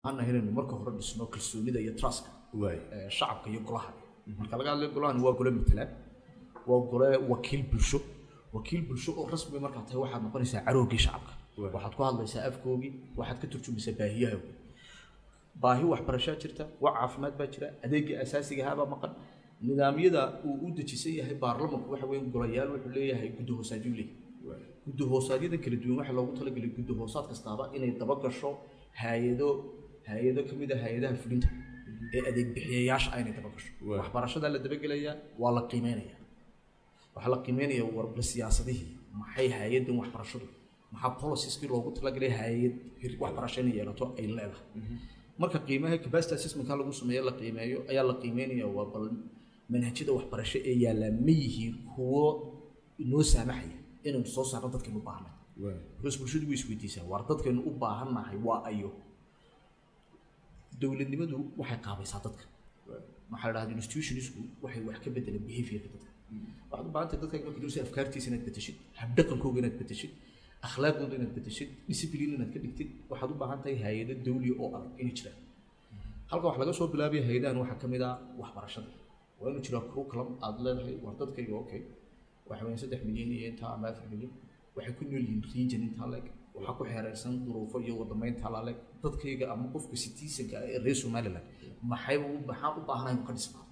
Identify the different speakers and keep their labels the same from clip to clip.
Speaker 1: waxaan inaynu marka hore dhisno kalsoonida iyo truska
Speaker 2: waay
Speaker 1: ee, shacabka iyo golaha marka laga hadlayo golahan waa gole matalaan waa gole wakiil bulsho wakiil bulsho oo rasmi markaa tahay waxaad noqonaysaa caroogii shacabka
Speaker 2: Waay.
Speaker 1: waxaad ku hadlaysaa afkoogii waxaad ka turjumaysaa baahiyahooga baahi waxbarashaa jirta wax caafimaad baa jira adeega asaasiga ahaabaa maqan nidaamyada uu u dejisan yahay baarlamanku waxa weeye golayaal wuxuu leeyahay guddi hoosaadyu leeyahay guddi hoosaadyada kala duwan waxaa loogu talagelay guddi hoosaad kastaaba inay daba gasho hay-ado hay-ado ka mid a hay-adaha fulinta ee adeeg bixiyayaasha ah inay daba gasho
Speaker 2: Waay.
Speaker 1: waxbarashadaa la dabagelayaa waa la qiimeynaya waxaa la qiimeynaya warba siyaasadihii maxay hay-adan waxbarashadu maxaa policieski loogu talagalay hay-ad hir- waxbarasho inay yeelato ay leedahay marka qiimaha capacity assessmentka lagu sameeyo la qiimeeyo ayaa la qiimeynaya waa bal manhajyada waxbarasho ee yaallaa ma yihiin kuwo inoo saamaxaya inaynu soo saarno dadkaynu u baahnay
Speaker 2: waay
Speaker 1: because bulshadu way isweydiisaa waar dadkaynu u baahannahay waa ayo dowladnimadu waxay qaabaysaa dadka waxaa la dhahdaa institutionsku waxay wax ka bedeleen behaviorka dadka waxaad u baahantahay dadka marka dursa afkaartiisa inaad bedeshid habdhaqankooga inaad bedeshid akhlaaqdooda inaad bedeshid discipline inaad ka dhigtid waxaad u baahan tahay hay-ado dawliya oo adag inay jiraan halka wax laga soo bilaabaya hay-adahan waxaa ka mid ah waxbarashada waa inuu jiraa curriculum aad leedahay war dadkayga okay waxa weeyaan saddex milyan iyo intaa ama afar milyan waxay ku nool yihiin region intaa leeg waxaa ku xeeraysan duruufo iyo wadamaynta la leeg dadkayga ama qofka citizenka ah ee reer somaliland maxay u- maxaa u baahanahay inuu ka dhismaa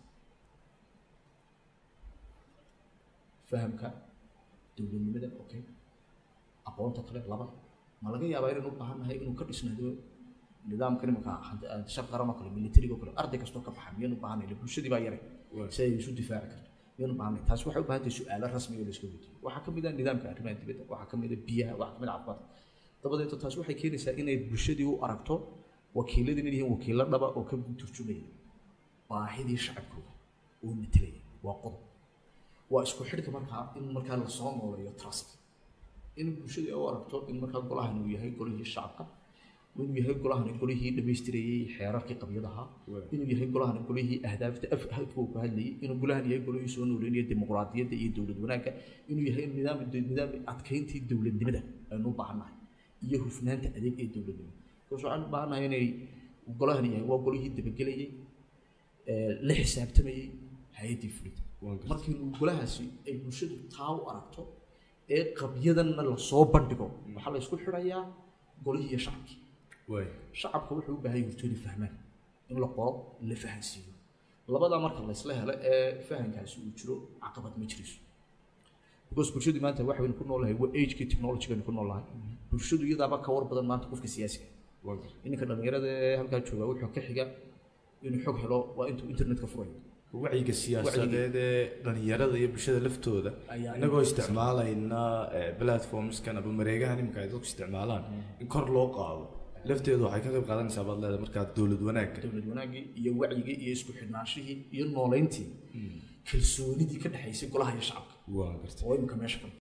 Speaker 1: fahamka dowladnimada okay aqoonta kale laba ma laga yaabaa inaynu u baahannahay inuu ka dhisnado nidaamka nimanka shaq qarama kale militariga kale arday kastoo ka baxa miyaynu baahanay ila bulshadii baa yaray
Speaker 2: Waay.
Speaker 1: si ay isu difaaci karto miyaynu baahanay taasi waxay u baahan tahay su-aalo rasmi oo la iska weydiiyo waxaa ka mid ah nidaamka arrimaha dibadda waxaa ka mid ah biyaha waxaa ka mid ah caafimaadka dabadeeto taasi waxay keenaysaa inay bulshadii u aragto wakiiladii inay yihiin wakiilo dhaba oo ka turjumaya baahidii shacabkooda oo matelaya waa qodob waa isku xidhka markaa in markaa lasoo nooleeyo trust in bulshada ay u aragto in markaa golahan uu yahay golihii shacabka inuu yahay golahan golihii dhammaystirayey xeerarkii qabyadaha
Speaker 2: Waay.
Speaker 1: inuu yahay golahan golihii ahdaafta af afka uu ka hadlayay inuu golahan yahay golihii soo nooleynaya dimuqraadiyadda iyo dowlad wanaagga inuu yahay nidaam nidaam adkeyntii dowladnimada aynu u baahannahay iyo hufnaanta adeeg ee dowladnimada because waxaan u baahannahay inay golahan yahay waa golihii dabagelayay ee la xisaabtamayey hay-addii fulinta
Speaker 2: Waan gartay.
Speaker 1: markii uu golahaasi ay bulshadu taa u aragto ee qabyadanna lasoo bandhigo waxaa la isku xidhayaa golihii iyo shacabkii
Speaker 2: waay
Speaker 1: shacabka wuxuu u baahan yahay hortooda fahmaan in la qoro la fahansiiyo labadaa marka la isla helo ee fahankaasi uu jiro caqabad ma jirayso because bulshadu maanta waxaynu ku noolahay waa agekii technology-gaynu ku noolahay bulshadu iyadaaba ka war badan maanta qofka siyaasiga
Speaker 2: waan gartay.
Speaker 1: ininka dhallinyarada ee halkaa jooga wuxuu ka xiga inuu xog helo waa intuu internetka furayo
Speaker 2: wacyiga siyaasadeed ee dhalinyarada iyo bulshada laftooda
Speaker 1: Ayaa
Speaker 2: inagoo isticmaalayna eh, platformskan ama mareegahan iminka ay dadku isticmaalaan in kor loo qaado lafteedu waxay ka qayb qaadanaysaa baad leedahay markaa dowlad wanaagga
Speaker 1: dowlad wanaagii iyo wacyigii iyo isku xidhnaanshihii iyo nooleyntii kalsoonidii ka dhexaysay golaha iyo shacabka
Speaker 2: waan gartay
Speaker 1: oo imika meesha ka